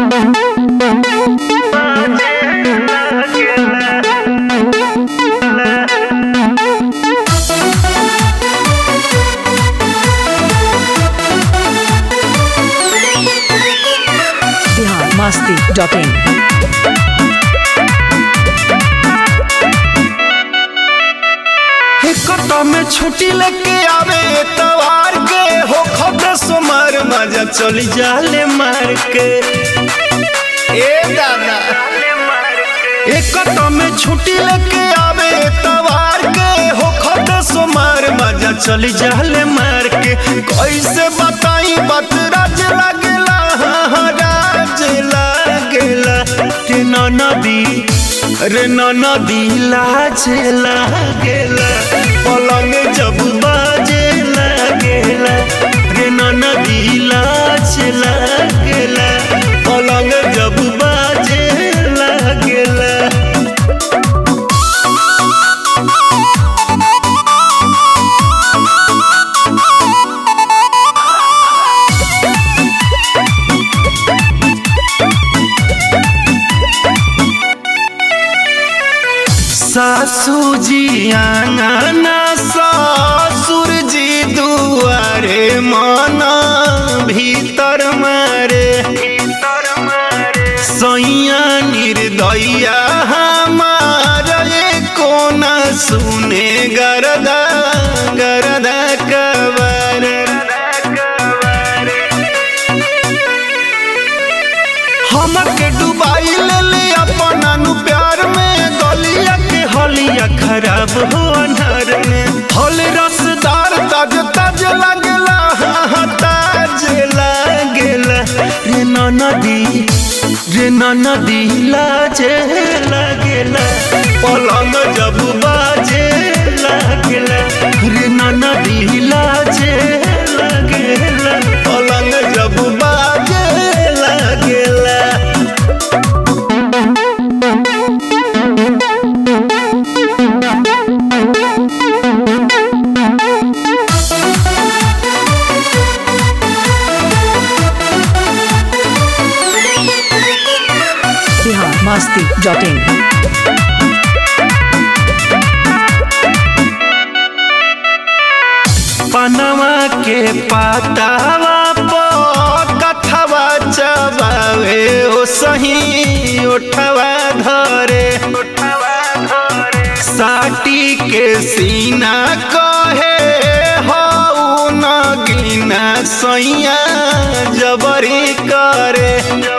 Bihar Masti dot in कटो में छुट्टी लेके आवे तवार के हो खत सोमर मजा चली जाले मार के ए दादा एक कटो में छुट्टी लेके आवे तवार के हो खत सोमर मजा चली जाले मार के कैसे बताई बात राज लागेला हाँ, राज लागेला के नदी रे नदी लाज लागेला पलंग जब बाजे लागेला रे नदी लाज लागेला पलंग जब बाजे लागेला सासू जी आंगना ससुर जी दुआरे मना भीतर मारे सैया निर्दया हमार कोना सुने गरदा गरदा कबर हमके डुबाई ले ले अपना नु प्यार में गलिया के हलिया खराब हो अनहर में फल रसदार ताज ताज लागेला हाँ, हाँ, ताज लागेला रे नदी रे नदी लाजे लागेला पलंग जब बाजे लागेला रे नदी लाजे लागेला पलंग जब बाजे लागेला बिहार मस्ती डॉट इन पनवा के पातावा पर कथवा चबावे ओ सही उठवा धरे साटी के सीना कहे हो न गिना सैया जबरी करे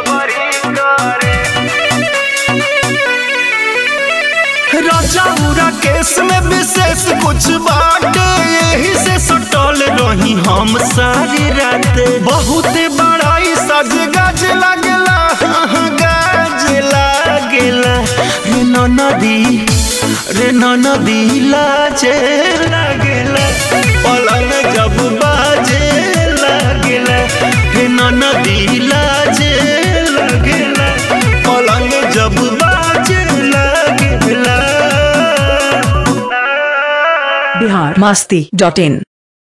राजा केस में विशेष कुछ बाटे यही से सटल रही हम सारी रात बहुत बड़ाई सज गज लगला हाँ, गज लगला रे नदी रे नदी लाजे लगला पलंग जब बाजे लगला रे नदी लाजे लगला पलंग जब बाजे लगला बिहार मस्ती डॉट इन